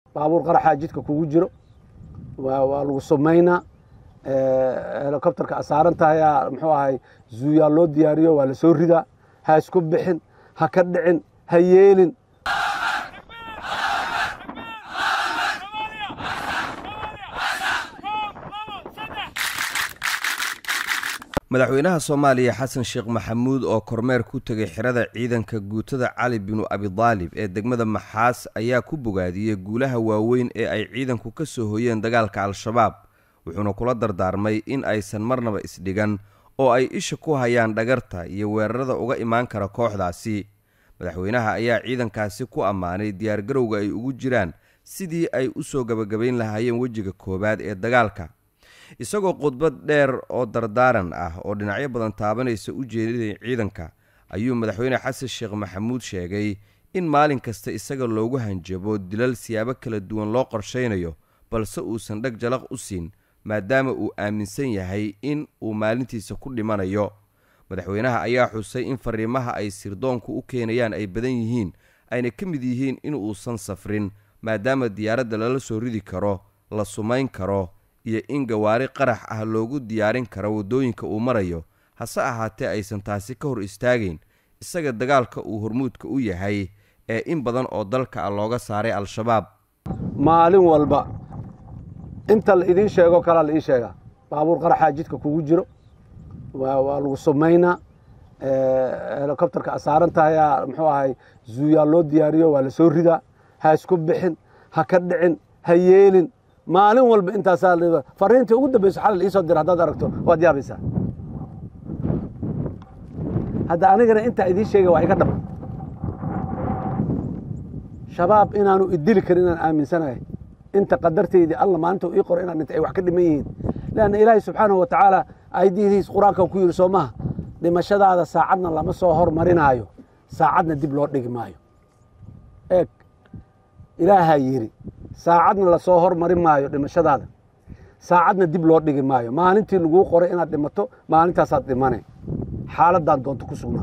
baabuur qaraxaa jidka kugu jiro waa lagu sumaynaa helicopterka asaaran tahayaa muxuu ahay zuuyaa loo diyaariyo waa la soo ridaa ha isku bixin ha ka dhicin ha yeelin madaxweynaha soomaaliya xasan sheekh maxamuud oo kormeer ku tegay xirada ciidanka guutada cali binu abidaalib ee degmada maxaas ayaa ku bogaadiyey guulaha waaweyn ee ay ciidanku ka soo hoyeen dagaalka al-shabaab wuxuuna kula dardaarmay in aysan marnaba isdhigan oo ay isha ku hayaan dhagarta iyo weerarada uga imaan kara kooxdaasi madaxweynaha ayaa ciidankaasi ku ammaanay diyaargarowga ay ugu jiraan sidii ay u soo gabagabayn lahaayeen wejiga koowaad ee dagaalka isagoo khudbad dheer oo dardaaran ah oo dhinacyo badan taabanaysa u jeedinay ciidanka ayuu madaxweyne xasan sheekh maxamuud sheegay in maalin kasta isaga loogu hanjabo dilal siyaabo kala duwan loo qorshaynayo balse uusan dheg jalaq u siin maadaama uu aaminsan yahay in uu maalintiisa ku dhimanayo madaxweynaha ayaa xusay in fariimaha ay sirdoonku u keenayaan ay badan yihiin ayna ka mid yihiin in uusan safrin maadaama diyaaradda lala soo ridi karo la sumayn karo iyo in gawaari qarax ah loogu diyaarin karo waddooyinka uu marayo hase ahaatee aysan taasi ka hor istaagayn isaga dagaalka uu hormuudka u yahay ee in badan oo dalka ah looga saaray al-shabaab maalin walba inta la idiin sheego kalaa la ii sheegaa baabuur qaraxaa jidka kugu jiro waa lagu sumaynaa helicopterka asaaran tahayaa muxuu ahay zuuyaa loo diyaariyo waa la soo ridaa ha isku bixin ha ka dhicin ha yeelin maalin walba intaasaa fariintii ugu dambayso xalal iisoo dira haddaad aragto waad yaabaysaa hadda anigana intaa idiin sheegay waa iga dhab shabaab inaanu idili karin inaan aaminsanahay inta qadarteydii alla maalinta ii qoro inaan dhintay ay wax ka dhiman yihiin leanna ilaahay subxaanahu wa tacaala ayadihiis qur-aanka ku yidhi soo maha dhimashadaada saacadna lama soo hormarinaayo saacadna dib loo dhigi maayo eeg ilaahaa yidhi saacadna lasoo hormari maayo dhimashadaada saacadna dib loo dhigi maayo maalintii laguu qoray inaad dhimato maalintaasaad dhimane xaaladaan doonto ku sugnaa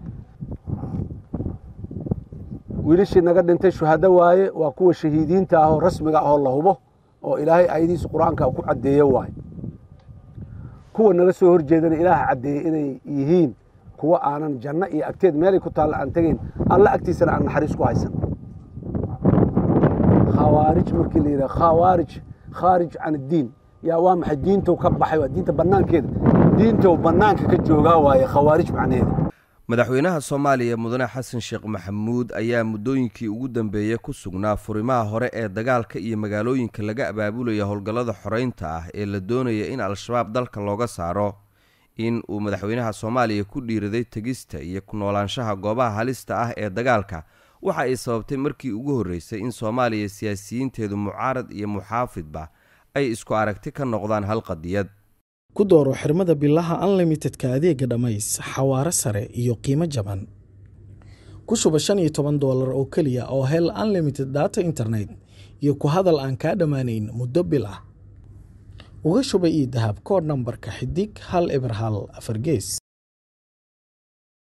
wiilashii naga dhintay shuhado waaye waa kuwa shahiidiinta ahoo rasmiga ahoo la hubo oo ilaahay ayadiisa qur-aanka ku caddeeye waaye kuwa naga soo horjeedana ilaaha caddeeyey inay yihiin kuwa aanan janno iyo agteed meelay ku taalla aan tegayn alla agtiisana aan naxariis ku haysan khawaarij markii la yidhaha khawaarij khaarij can addiin yaa waa maxay diintow ka baxay waa diinta bannaankeeda diintow bannaanka ka joogaa waaye khawaarij macnaheeda madaxweynaha soomaaliya mudane xasan sheekh maxamuud ayaa muddooyinkii ugu dambeeyey ku sugnaa furimaha hore ee dagaalka iyo magaalooyinka laga abaabulaya howlgallada xoreynta ah ee la doonaya in al-shabaab dalka looga saaro in uu madaxweynaha soomaaliya ku dhiiraday tegista iyo ku noolaanshaha goobaha halista ah ee dagaalka waxa ay sababtay markii ugu horreysay in soomaaliya siyaasiyiinteedu mucaarad iyo muxaafidba ay isku aragti ka noqdaan hal qadiyad ku dooro xirmada bilaha unlimitedka adeega dhammays xawaaro sare iyo qiimo jaban ku shuba shan iyo toban doolar oo keliya oo hel unlimited data internet iyo ku hadal aan kaa dhammaanayn muddo bil ah uga shuba io dahab kood nambarka xidig hal eber hal afar gees